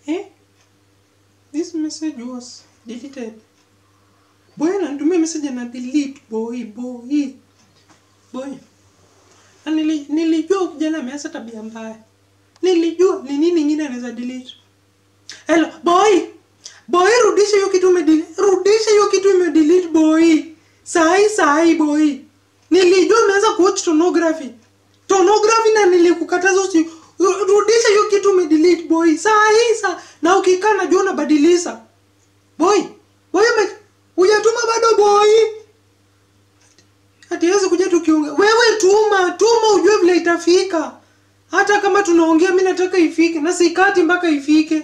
Eh? This message was deleted. Boy ananitumia message na delete boy boy. Boy. Na nili, nilijua kijana ameanza tabia mbaya. Nilijua ni nini ingine anaweza delete. Hello, boy. Boy rudisha hiyo kitu umedelete. Rudisha hiyo kitu umedelete boy. Sahi sahi boy. Nilijua umeanza kuwatch pornography. Pornography na nilikukataza usi rudisha hiyo kitu umedelete boy. Sahi sa na ukikaa najua unabadilisha. Boy. Boy ume hujatuma bado boy. Hatiwezi kuja tukiongea. Wewe tuma, tuma ujue vile itafika. Hata kama tunaongea mimi nataka ifike na sikati mpaka ifike.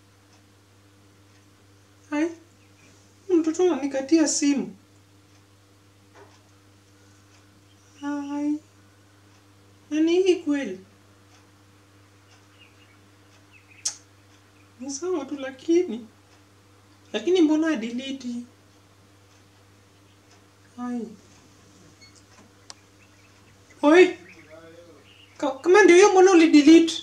Hai. Mtoto ananikatia simu. Hai. Na ni hii kweli? Ni sawa tu lakini lakini mbona adelete? Hai. Oi. Ka- Kama ndio hiyo mbona ulidelete?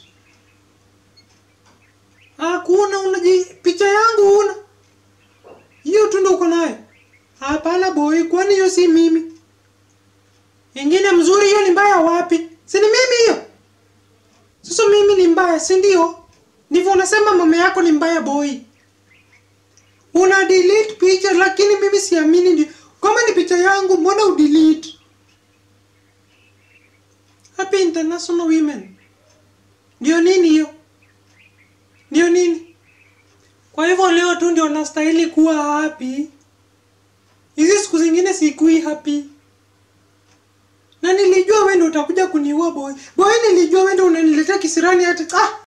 Hakuna unaji picha yangu una. Hiyo tu ndio uko nayo. Hapana boy, kwani hiyo si mimi? Ingine mzuri hiyo ni mbaya wapi? Si ni mimi hiyo? Sasa mimi ni mbaya, si ndio? Ndivyo unasema mama yako ni mbaya boy. Una delete picha lakini mimi siamini ndio. Kama ni picha yangu mbona udelete? Happy International Women. Ndio nini hiyo? Ndio nini? Kwa hivyo leo tu ndio nastahili kuwa happy. Hizi siku zingine sikui happy. Na nilijua wewe ndio utakuja kuniua boy. Boy nilijua wewe ndio unaniletea kisirani hata. Ah!